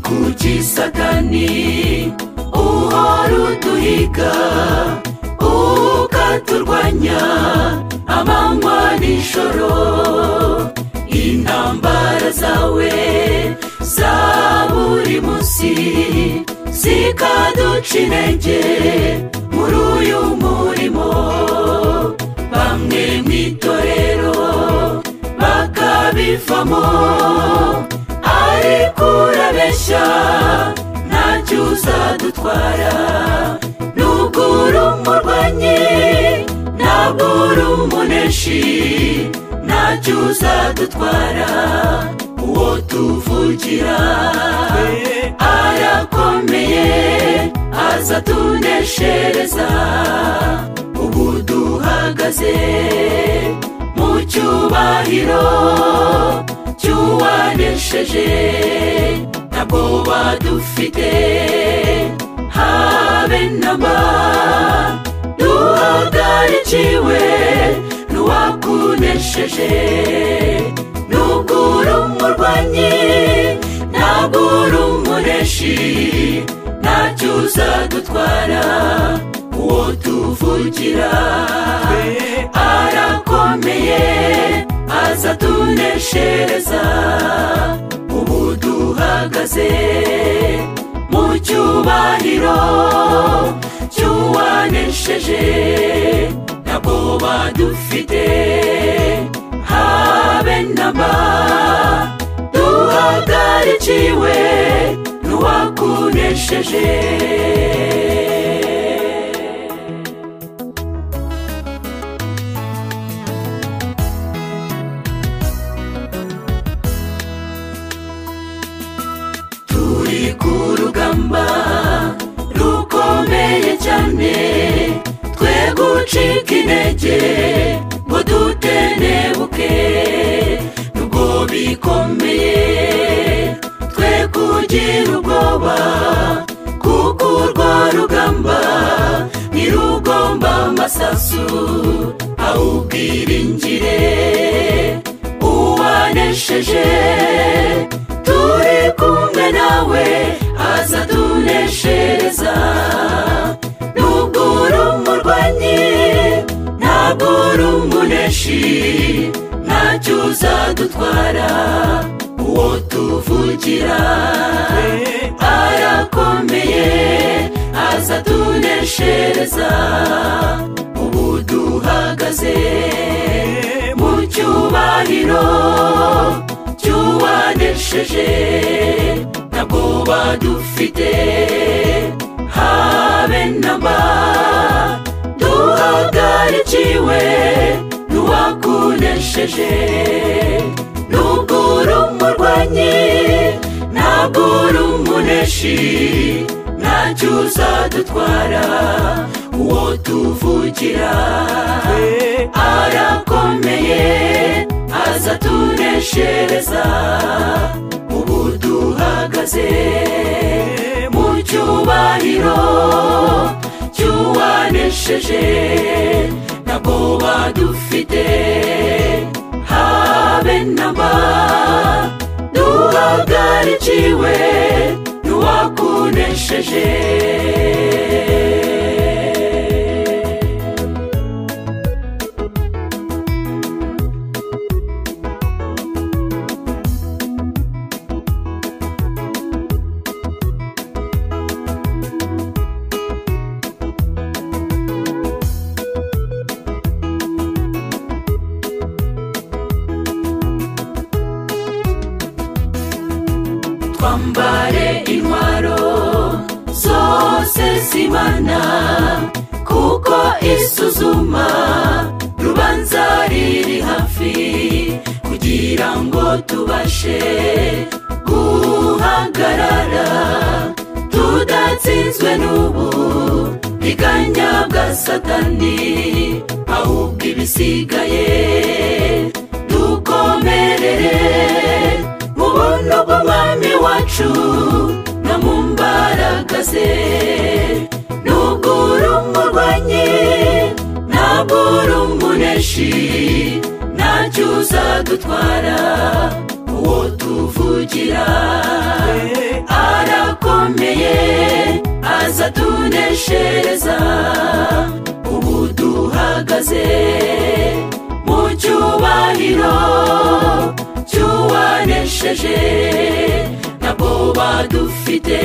kuki satani uhora uduhiga ukaturwanya amanywa n'ijoro intambara zawe za buri munsi zikaduca intege muri uyu murimo bamwe mu itorero bakabivamo ariko urabeshya ntacyo uzadutwara nubwo uri umurwanyi ntabwo uri umuneshi ntacyo uzadutwara uwo tuvugira arakomeye azatuneshereza ubu duhagaze mu cyubahiro cy'uwanesheje ntabwo badufite habe namba duhagarikiwe n'uwakunesheje nubwo uri umurwanyi ntabwo uri umuneshi ntacyo uzadutwara uwo tuvugira arakomeye azatuneshereza ubu duhagaze mu cyubahiro cy'uwanesheje ntabwo badufite habe namba duhagarikiwe n'uwakunesheje turi ku rugamba rukomeye cyane twe gucika intege ngo dutenebuke nubwo bikomeye twe kugira ubwoba kuko urwo rugamba ntirugomba amasasu awubwiringire uwanesheje turi kumwe nawe azatuneshereza nubwo uri umurwanyi ntabwo uri umuneshi ntacyo uzadutwara uwo tuvugira arakomeye azatuneshereza ubu duhagaze mu cyubahiro cy'uwanesheje ntabwo badufite habe namba duhagarikiwe n'uwakunesheje nubwo uri umurwanyi ntabwo uri umuneshi ntacyo uzadutwara uwo tuvugira arakomeye azatuneshereza ubu duhagaze mu cyubahiro cy'uwanesheje ntabwo badufite habe namba duhagarikiwe n'uwakunesheje twambare intwaro zose z'imana kuko isuzuma rubanza riri hafi kugira ngo tubashe guhagarara tudatsinzwe n'ubu biganya bwa satani ahubwo ibisigaye dukomerere mu buntu bw'umwami wacu no mu mbaraga ze nubwo uri umurwanyi ntabwo uri umuneshi ntacyo uzadutwara uwo tuvugira atuneshereza ubu duhagaze mu cyubahiro cy'uwanesheje ntabwo badufite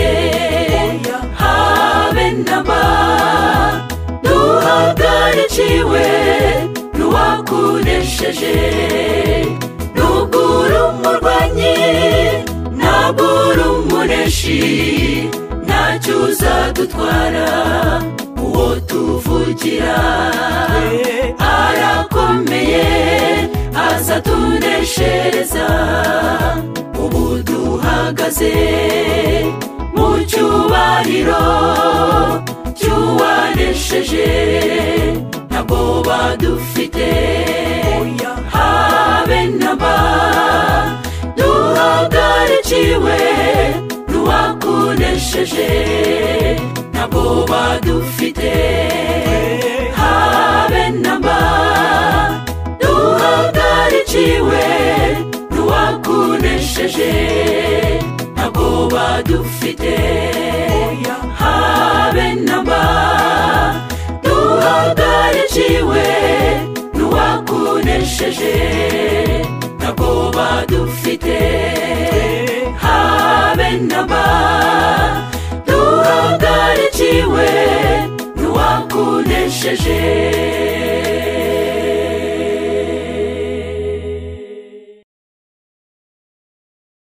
habe namba duhagarikiwe n'uwakunesheje nubwo uri umurwanyi ntabwo uri umuneshi ntacyo uzadutwara uwo tuvugira arakomeye aza tuneshereza ubu duhagaze mu cyubahiro cy'uwanesheje ntabwo badufite habe naba duhagarikiwe n'uwakunesheje ntabwo badufite habe naba duhagarikiwe n'uwakunesheje ntabwo badufite habe naba duhagarikiwe n'uwakunesheje ntabwo badufite habe naba duhagarikiwe n'uwakunesheje